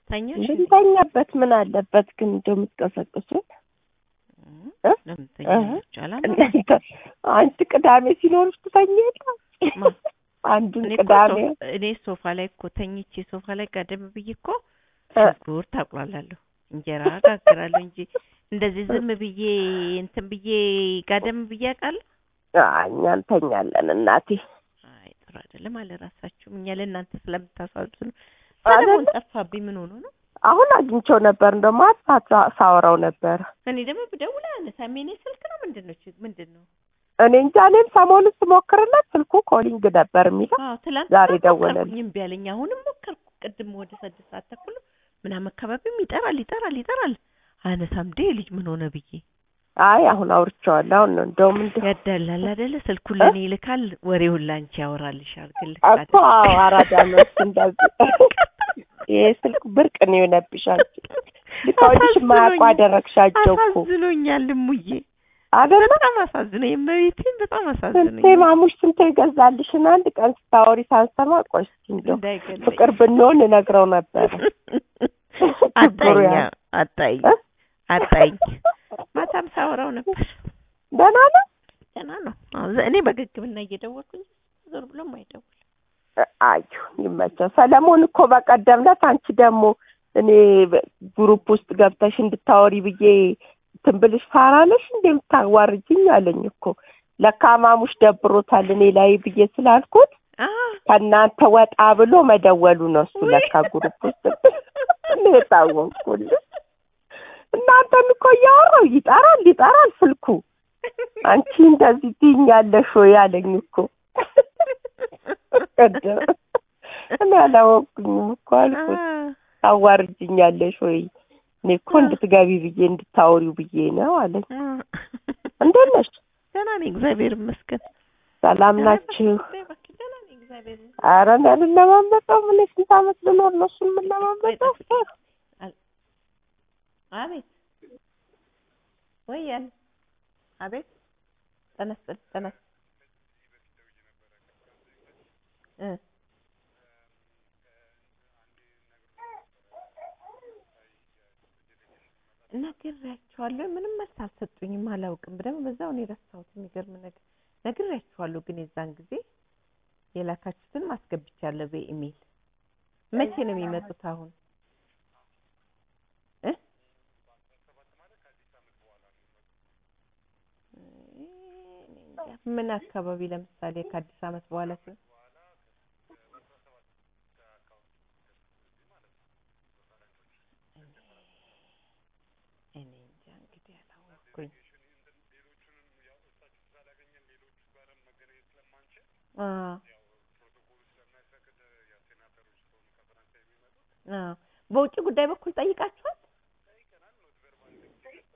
ተኛሽ? ብንተኛበት ምን አለበት ግን እንደው የምትቀሰቅሱን እ? ለምን እህ። ተኛለች? አላማ እናንተ አንድ ቅዳሜ ሲኖርሽ ትተኛ የለ ማ? አንዱን እኔ እኮ ቅዳሜ ሶፍ- እኔ ሶፋ ላይ እኮ ተኝቼ ሶፋ ላይ ጋደም ብዬ እኮ እ። ሽንኩርት አቁላላለሁ፣ እንጀራ ጋግራለሁ እንጂ እንደዚህ ዝም ብዬ እንትን ብዬ ጋደም ብዬ አውቃለሁ? አይ፣ እኛ እንተኛለን እናቴ አይ ጥሩ አይደለም አለ ራሳችሁም። እኛ ለእናንተ ስለምታሳዝኑ። አይደለ? ሰለሞን ጠፋብኝ። ምን ሆኖ ነው? አሁን አግኝቼው ነበር እንደው ማታ ሳወራው ነበር እኔ ደግሞ ብደውል አያነሳም። የእኔ ስልክ ነው ምንድን ነው ችግ- ምንድን ነው? እኔ እንጃ እኔም ሰሞኑን ስሞክርለት ስልኩ ኮሊንግ ነበር የሚለው አዎ ትላንት ዛሬ ሞከርኩኝ ደወለልኝ። እምቢ አለኝ። አሁንም ሞከርኩ። ቅድም ወደ ስድስት ሰዓት ተኩል ምናምን አካባቢም ይጠራል ይጠራል ይጠራል አያነሳም። እንዴ ልጅ ምን ሆነ ብዬ አይ አሁን አውርቼዋለሁ አሁን ነው እንደውም እንደው ያዳላል አይደለ? ስልኩን ለእኔ ይልካል፣ ወሬውን ላንቺ ያወራልሻል። ግን ልክ እኮ አዎ አራዳ ነው እሱ እንደዚህ ይሄ ስልክ ብርቅ ነው የሆነብሻል ልካውልሽ ማያውቁ አደረግሻቸው እኮ አሳዝኖኛል እሙዬ፣ አይደለ በጣም አሳዝኖኝ፣ የመቤቴን በጣም ስንቴ አሳዝኖኝ። ማሙሽ ስንቴ ይገዛልሽን አንድ ቀን ስታወሪ ሳንሰማ ቆይ እስኪ እንደው እንዳይገለኝ ፍቅር ብንሆን እነግረው ነበረ አጣኝ ችግሩ ያ- አጣኝ እ? አጣኝ። ማታም ሳወራው ነበር። ደህና ነው ደህና ነው። አዎ፣ ዘ- እኔ በግግምና እየደወልኩኝ ዞር ብሎም አይደውል አዩ ይመቸው። ሰለሞን እኮ በቀደም ዕለት አንቺ ደግሞ እኔ በ- ግሩፕ ውስጥ ገብተሽ እንድታወሪ ብዬ እንትን ብልሽ ፋራ ነሽ እንደ የምታዋርጅኝ አለኝ እኮ ለካ ማሙሽ ደብሮታል እኔ ላይ ብዬ ስላልኩት ከእናንተ ወጣ ብሎ መደወሉ ነው እሱ ለካ ግሩፕ ውስጥ እኔ የታወቅኩልሽ እናንተን እኮ እያወራው ይጠራል ይጠራል ስልኩ አንቺ እንደዚህ ትይኛለሽ ወይ አለኝ እኮ ቀደም እኔ አላወቅኩኝም እኮ አልኩት ታዋርጅኛለሽ ወይ እኔ እኮ እንድትገቢ ብዬ እንድታወሪው ብዬ ነው አለኝ እንዴት ነሽ ደህና ነኝ እግዚአብሔር ይመስገን። ሰላም ናችሁ እባክህ ደህና ነኝ እግዚአብሔር ይመስገን። ኧረ እኔ አልለማመጠውም እኔ ስንት ዓመት ልኖር ነው እሱን የምለማመጠው አቤት ወይ ያን አቤት ተነስል ተነስ እ ነግሬያቸዋለሁ። ምንም መልስ አልሰጡኝም። አላውቅም ደግሞ በዛው ነው የረሳሁት። የሚገርም ነገር ነግሬያቸዋለሁ፣ ግን የዛን ጊዜ የላካችሁትን ማስገብቻለሁ በኢሜል። መቼ ነው የሚመጡት አሁን? እ ምን አካባቢ ለምሳሌ ከአዲስ ዓመት በኋላ ሲሆን እኔ እንጃ እንግዲህ አላወቅኩኝ። አዎ አዎ። በውጭ ጉዳይ በኩል ጠይቃችኋል?